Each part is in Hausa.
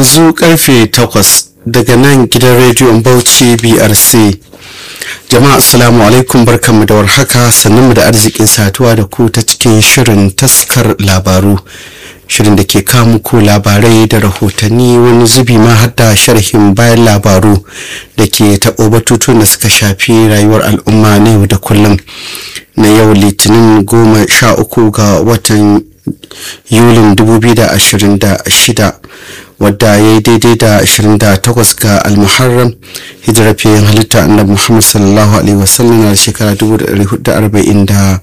yanzu karfe takwas daga nan gidan rediyon bauchi brc jama'a assalamu alaikum barkanmu da warhaka sannunmu da arzikin satuwa da ku ta cikin shirin taskar labaru shirin da ke kawo ku labarai da rahotanni wani zubi ma har da sharhin bayan labaru da ke taɓo batutun da suka shafi rayuwar al'umma na yau da kullum na yau litinin goma sha uku ga watan yulin 2026 wadda ya yi daidai da 28 ga almuharram hijirar fiye halitta annabi muhammad sallallahu alaihi wasallam na shekara 1448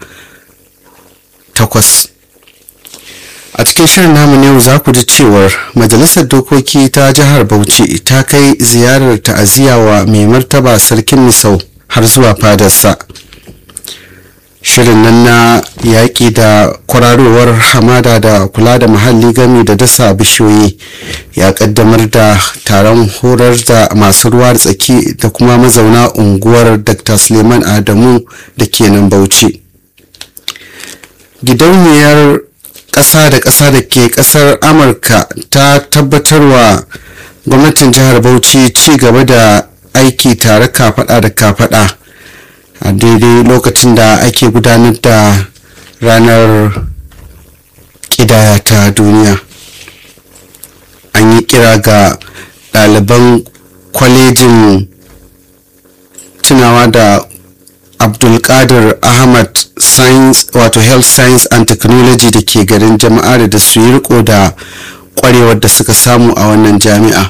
a cikin shirin namu ne za ku ji cewar majalisar dokoki ta jihar bauchi ta kai ziyarar ta'aziyya wa mai martaba sarkin misau har zuwa fadarsa shirin nan na yaƙi da kwararowar hamada da kula da muhalli gami da dasa bishiyoyi ya ƙaddamar da taron horar da masu ruwa da tsaki da kuma mazauna unguwar dr suleiman adamu da ke nan bauchi gidauniyar ƙasa da ƙasa da ke ƙasar amurka ta tabbatarwa gwamnatin jihar bauchi ci gaba da aiki tare kafaɗa da kafaɗa a daidai lokacin da ake gudanar da ranar ƙidaya ta duniya an yi kira ga ɗaliban kwalejin tunawa da abdulkadir ahmad science wato health science and technology da ke garin jama'a da su yi riko da kwarewar da suka samu a wannan jami'a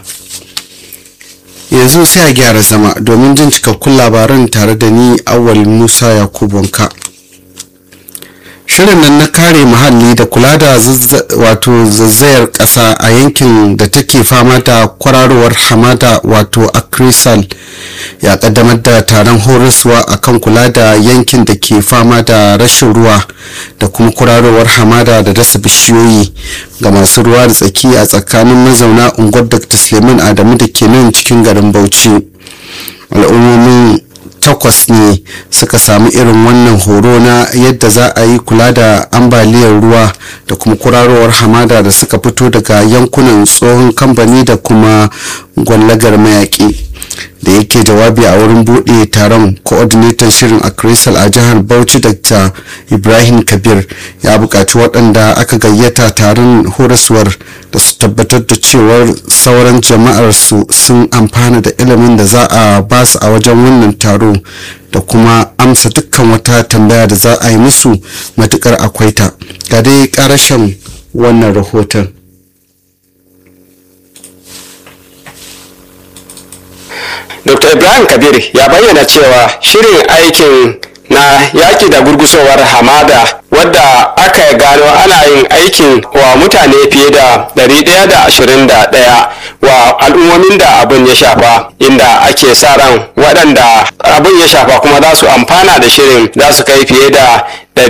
yanzu sai a gyara zama domin jin cikakkun labaran tare da ni awal musa yakubunka shirin nan na kare muhalli da kula da wato zazzayar ƙasa a yankin da take fama da kwararowar hamada wato akrisal ya kaddamar da taron horaswa akan kula da yankin da ke fama da rashin ruwa da kuma kwararowar hamada da dasa bishiyoyi ga masu ruwa da tsaki a tsakanin mazauna unguwar dr suleiman adamu da ke nan cikin garin bauchi al'ummomin takwas ne suka samu irin wannan horo na yadda za a yi kula da ambaliyar ruwa da kuma kurarowar hamada da suka fito daga yankunan tsohon kamfani da kuma gwallagar mayaƙi da yake jawabi a wurin buɗe taron coordinator shirin a crystal a jihar bauchi dr ibrahim kabir ya buƙaci waɗanda aka gayyata taron horaswar da su tabbatar da cewar sauran jama'ar su sun amfana da ilimin da za a ba su a wajen wannan taro da kuma amsa dukkan wata tambaya da za a yi musu matukar akwai ta ga dai ƙarashen wannan rahoton dr ibrahim kabir ya bayyana cewa shirin aikin na yaki da gurgusowar hamada wadda aka gano ana yin aikin wa mutane fiye da 121 wa al'ummomin da abin ya shafa inda ake sa ran waɗanda abin ya shafa kuma za su amfana da shirin za su kai fiye da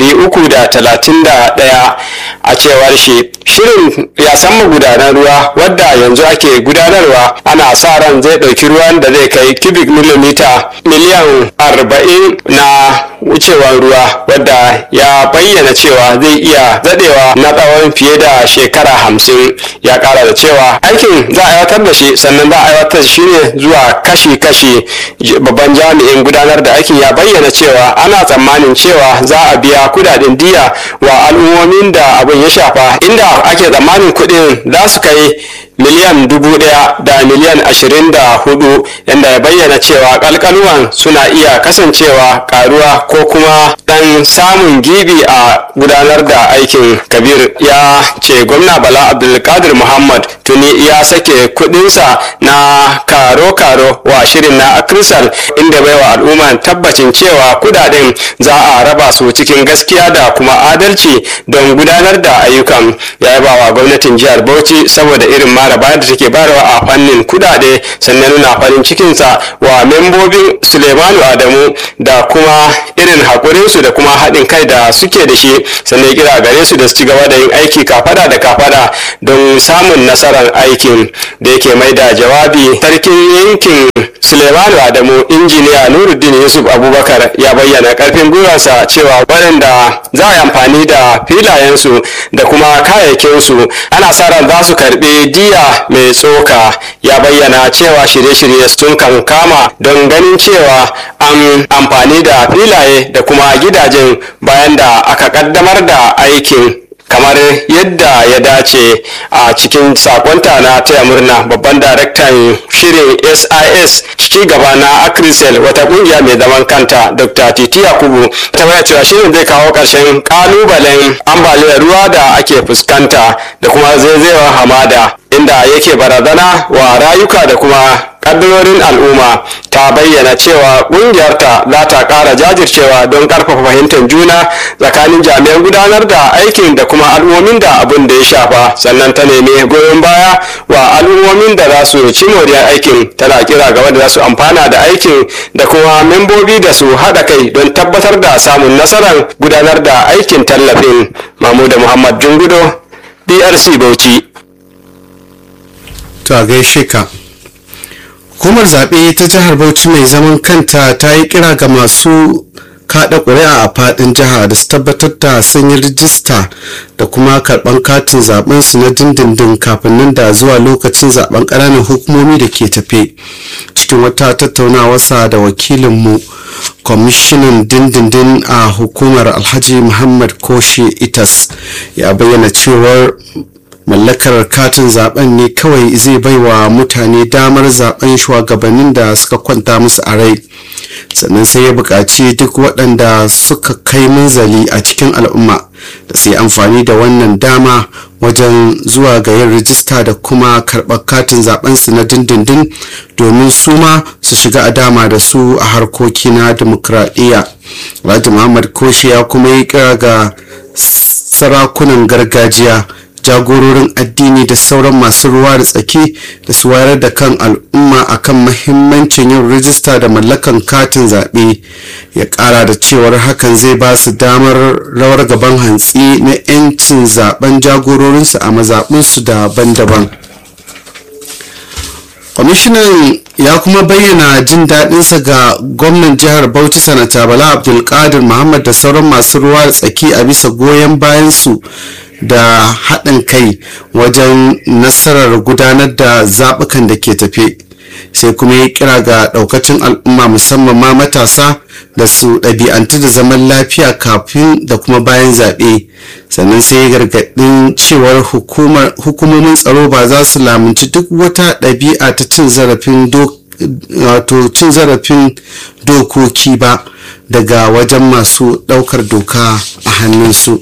331 a cewar shi shirin ya san magudanar ruwa wadda yanzu ake gudanarwa ana sa ran zai ɗauki ruwan da zai kai cubic millimeter miliyan 40 na wucewar ruwa wadda ya bayyana cewa zai iya zadewa na tsawon fiye da shekara hamsin ya kara da cewa aikin za a aiwatar da shi sannan za a aiwatar shi ne zuwa kashi-kashi babban jami'in gudanar da aikin ya bayyana cewa ana tsammanin cewa za a biya kudaden diya wa al'ummomin da abin ya shafa inda ake tsammanin kudin za su kai miliyan dubu daya da miliyan ashirin da hudu yadda ya bayyana cewa kalkaluwan suna iya kasancewa karuwa ko kuma dan samun gibi a gudanar da aikin kabir ya ce gwamna bala abdulkadir muhammad tuni ya sake kudinsa na karo-karo wa shirin na akrisal inda baiwa al'umma tabbacin cewa kudaden za a raba su cikin gaskiya da kuma adalci don gudanar da ayyukan ya yaba wa gwamnatin jihar bauchi saboda irin mara bayar da take bayarwa a fannin kudade sannan nuna farin cikinsa wa membobin suleimanu adamu da kuma irin haƙurinsu da kuma haɗin kai da suke da shi sannan kira gare su da su ci gaba da yin aiki kafada da kafada don samun nasarar aikin da yake mai da jawabi sarkin yankin suleimanu adamu injiniya nuruddin yusuf abubakar ya bayyana karfin gwiwarsa cewa waɗanda za a yi amfani da filayensu da kuma kayayyakinsu ana sa ran za su karɓi diya mai tsoka ya bayyana cewa shirye-shirye sun kan kama don ganin cewa an amfani da filaye da kuma gidajen bayan da aka kaddamar da aikin kamar yadda ya dace a cikin sakonta na taya murna babban daraktan shirin sis ci gaba na akrisel wata kungiya mai zaman kanta dr titi yakubu ta bayyana cewa shirin zai kawo ƙarshen kalubalen ambaliyar ruwa da ake fuskanta da kuma zaizayewar hamada inda yake barazana wa rayuka da kuma kaddarorin al'umma ta bayyana cewa ƙungiyarta za ta ƙara jajircewa don ƙarfafa fahimtar juna tsakanin jami'an gudanar da aikin da kuma al'ummomin da abin da ya shafa sannan ta nemi goyon baya wa al'ummomin da za su ci moriyar aikin tana kira ga wanda za su amfana da aikin da kuma membobi da su haɗa kai don tabbatar da samun nasarar gudanar da aikin tallafin mamuda muhammad jungudo drc bauchi to a gaishe ka hukumar zaɓe ta jihar bauchi mai zaman kanta ta yi kira ga masu kaɗa ƙuri'a a faɗin jiha da su tabbatar da sun yi rijista da kuma karɓan katin zaɓen su na dindindin kafin nan da zuwa lokacin zaɓen ƙananan hukumomi da ke tafe cikin wata tattaunawarsa da wakilinmu kwamishinan dindindin a hukumar alhaji muhammad koshe itas ya bayyana cewar mallakar katin zaben ne kawai zai baiwa mutane damar zaben shugabannin da suka kwanta musu a rai sannan sai ya buƙaci duk waɗanda suka kai munzali a cikin al'umma da su yi amfani da wannan dama wajen zuwa ga yin rijista da kuma karɓar katin zaben su na dindindin domin su ma su shiga a dama da su a harkoki na dimokuraɗiyya alhaji muhammad koshi ya kuma yi kira ga sarakunan gargajiya jagororin addini da sauran masu ruwa da tsaki da su wayar da kan al'umma akan mahimmancin yin rijista da mallakan katin zaɓe ya ƙara da cewar hakan zai ba su damar rawar gaban hantsi na 'yancin zaben jagororinsu a mazaɓinsu daban-daban kwamishinan ya kuma bayyana jin daɗinsa ga gwamnan jihar bauchi sanata bala abdulkadir muhammad da sauran masu ruwa da tsaki a bisa goyon bayansu da haɗin kai wajen nasarar gudanar da zaɓukan da ke tafe sai kuma ya kira ga ɗaukacin al'umma musamman ma matasa da su ɗabi'antu da zaman lafiya kafin da kuma bayan zaɓe sannan sai ya gargaɗin cewar hukumomin tsaro ba za su lamunci duk wata ɗabi'a ta cin zarafin wato cin zarafin dokoki ba daga wajen masu ɗaukar doka a hannunsu.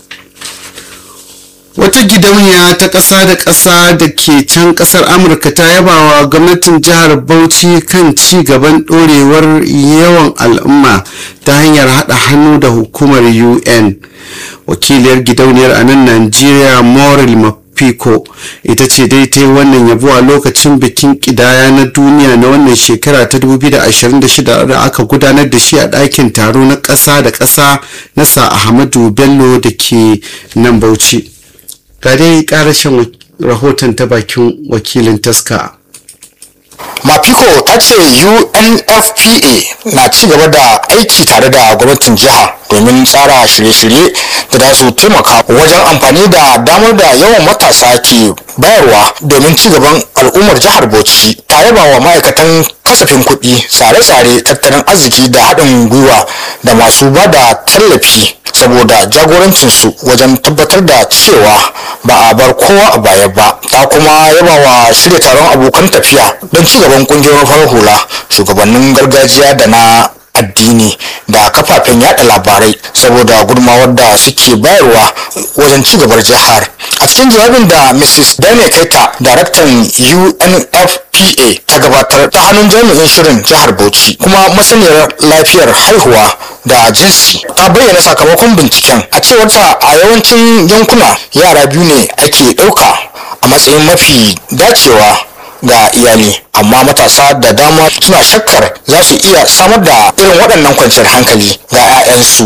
wata gidauniya ta ƙasa da ƙasa da ke can ƙasar amurka ta yabawa gwamnatin jihar bauchi kan ci gaban ɗorewar yawan al'umma ta hanyar haɗa hannu da hukumar un wakiliyar gidauniyar a nan najeriya moril mafiko ita ce dai ta yi wannan yabo a lokacin bikin ƙidaya na duniya na wannan shekara ta 2026 da aka gudanar da shi a ɗakin taro na ƙasa da ƙasa na sa ahmadu bello da ke nan bauchi ga dai karashin rahoton ta bakin wakilin taska mafiko ta ce unfpa na ci gaba da aiki tare da gwamnatin jiha domin tsara shirye-shirye da za su taimaka wajen amfani da damar da yawan matasa ke bayarwa domin ci gaban al'ummar jihar bauchi tare ba wa ma'aikatan kasafin kuɗi tsare-tsare tattalin arziki da haɗin gwiwa da masu ba da tallafi saboda jagorancinsu wajen tabbatar da cewa ba a bar kowa a baya ba ta kuma yaba wa shirya taron abokan tafiya don ci gaban kungiyoyin farar hula shugabannin gargajiya da na addini da kafafen yada labarai saboda gudunmawar da suke bayarwa wajen ci gabar jihar a cikin jawabin da mrs dane kaita daraktan unfpa ta gabatar ta hannun jami'in shirin jihar bauchi kuma masaniyar lafiyar haihuwa da jinsi ta bayyana sakamakon binciken a cewarta a yawancin yankuna yara biyu ne ake ɗauka a matsayin mafi dacewa ga iyali amma matasa da dama suna shakkar za su iya samar da irin waɗannan kwanciyar hankali ga 'ya'yansu ta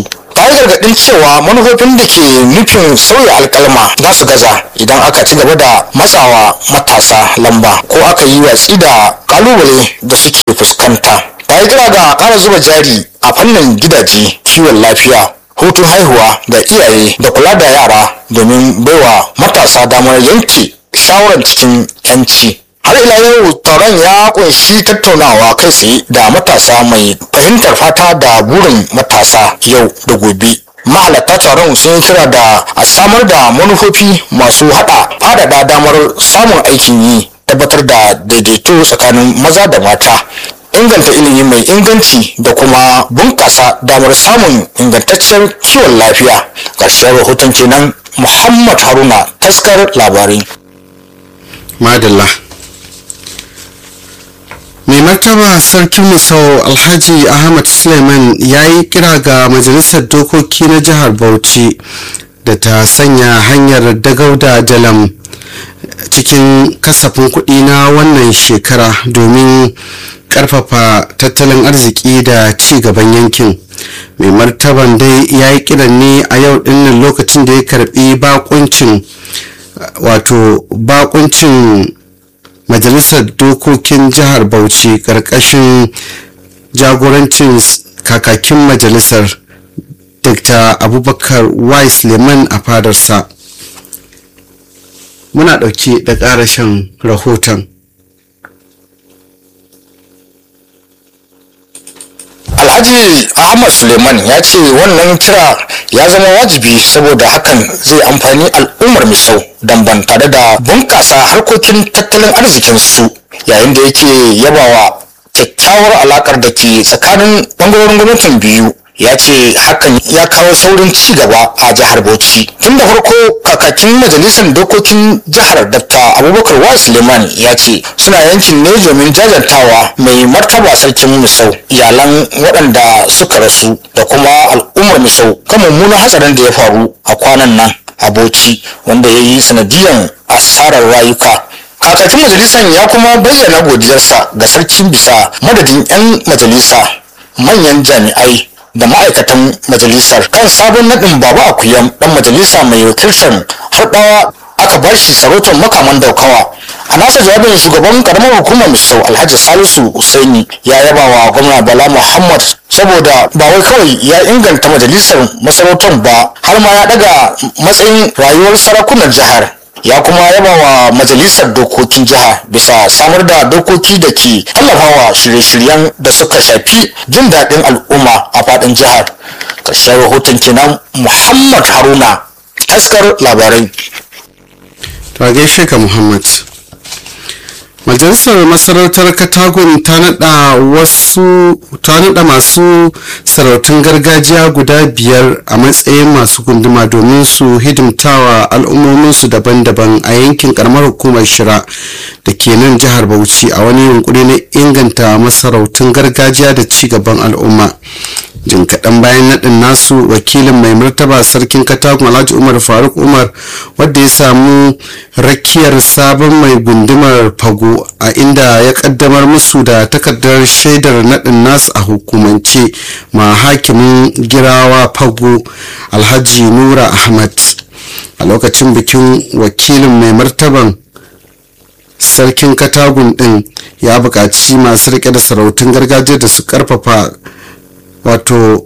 ya yi gargaɗin cewa manufofin da ke nufin sauya alkalma za su gaza idan aka ci gaba da matsawa matasa lamba ko aka yi watsi da kalubale da suke fuskanta ta yi kira ga ƙara zuba jari a fannin gidaje kiwon lafiya hutun haihuwa ga iyaye da kula da yara domin baiwa matasa damar yanke shawarar cikin 'yanci har ila yau taron ya kunshi tattaunawa kai tsaye da matasa mai fahimtar fata da burin matasa yau da gobe mahalarta taron sun kira da a samar da manufofi masu hada fadada damar samun aikin yi tabbatar da daidaito tsakanin maza da mata inganta ilimi mai inganci da kuma bunƙasa damar samun ingantaccen kiwon lafiya ƙarshen rahoton kenan muhammad haruna taskar labarai madalla mai martaba sarkin misau alhaji ahmad suleiman ya yi kira ga majalisar dokoki na jihar bauchi da ta sanya hanyar dagauda jalam cikin kasafin kuɗi na wannan shekara domin karfafa tattalin arziki da ci gaban yankin mai martaban dai ya yi kiran ne a yau dinnan lokacin da ya karbi bakuncin wato bakuncin majalisar dokokin jihar bauchi karkashin jagorancin kakakin majalisar dr abubakar wise leman a fadarsa muna ɗauke da ƙarashin rahoton alhaji ahmad suleiman ya ce wannan kira ya zama wajibi saboda hakan zai amfani al'ummar misau don ban tare da bunƙasa harkokin tattalin arzikinsu yayin da yake yabawa kyakkyawar alakar da ke tsakanin ɓangarorin gwamnatin biyu ya ce hakan ya kawo saurin ci gaba a jihar bauchi tun da farko kakakin majalisar dokokin jihar dr abubakar wa suleiman ya ce suna yankin ne domin jajantawa mai martaba sarkin misau iyalan waɗanda suka rasu da kuma al'ummar misau kan mummunan hatsarin da ya faru a kwanan nan a bauchi wanda ya yi sanadiyan asarar rayuka kakakin majalisar ya kuma bayyana godiyarsa ga sarkin bisa madadin 'yan majalisa manyan jami'ai da ma'aikatan majalisar kan sabon naɗin baba akuyam ɗan majalisa mai wakiltar harɗawa aka ba shi sarautar makaman daukawa a nasa jawabin shugaban karamar hukumar misau alhaji salisu usaini ya yaba wa gwamna bala muhammad saboda ba wai kawai ya inganta majalisar masarautar ba har ma ya daga matsayin rayuwar sarakunan jihar ya kuma yaba wa majalisar dokokin jiha bisa samar da dokoki da ke tallafawa shirye-shiryen da suka shafi jin daɗin al'umma a faɗin jihar ƙarshen rahoton kenan muhammad haruna taskar labarai to a gaishe ka muhammad majalisar masarautar katagun ta nada wasu ta nada masu sarautun gargajiya guda biyar a matsayin masu gunduma domin su hidimtawa al'ummominsu daban-daban a yankin karamar hukumar shira da ke nan jihar bauchi a wani yunkuri na inganta masarautun gargajiya da ci gaban al'umma jin kaɗan bayan naɗin nasu wakilin mai martaba sarkin katagun alhaji umar faruk umar wadda ya samu rakiyar sabon mai gundumar fago a inda ya kaddamar musu da takardar shaidar naɗin nasu a hukumance ma hakimin girawa fago alhaji nura ahmad a lokacin bikin wakilin mai martaban sarkin katagun ɗin ya buƙaci masu riƙe da sarautun gargajiya da su ƙarfafa wato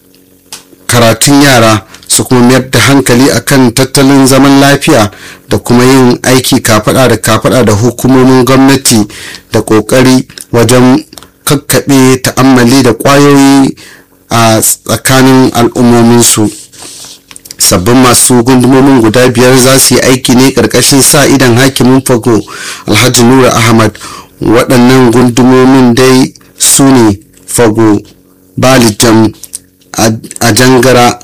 karatun yara su kuma mayar da hankali akan tattalin zaman lafiya da kuma yin aiki kafada da kafada da hukumomin gwamnati da kokari wajen kakkaɓe ta'ammali da ƙwayoyi a tsakanin al'ummominsu sabbin masu gundumomin guda biyar za su yi aiki ne ƙarƙashin sa idan hakimin fago alhaji nura ahmad waɗannan gundumomin dai su ne fago balijam a jangara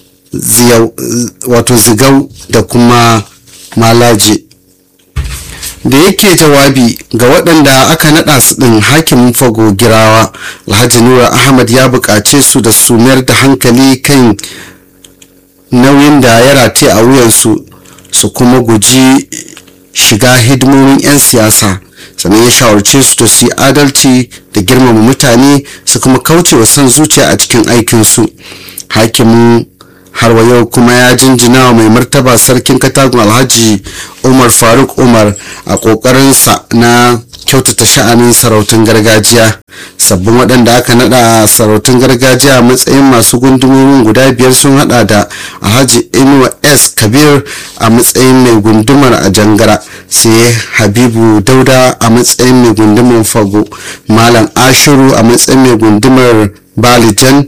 wato zigau da kuma malaje da yake jawabi ga waɗanda aka naɗa su ɗin hakimin fago girawa alhaji nura ahmad ya buƙace su da su mayar da hankali kan nauyin da ya rataye a wuyansu su kuma guji shiga hidimomin 'yan siyasa sannan ya shawarce su da su yi adalci da girmama mutane su kuma kauce wa son zuciya a cikin aikinsu hakimin har wa yau kuma ya jinjina wa mai martaba sarkin katagun alhaji umar faruk umar a kokarinsa na kyautata sha'anin sarautun gargajiya sabbin waɗanda aka naɗa sarautun gargajiya a matsayin masu gundumomin guda biyar sun hada da alhaji inuwa s kabir a matsayin mai gundumar a jangara sai habibu dauda a matsayin mai gundumar fago malam ashiru a matsayin mai gundumar balijan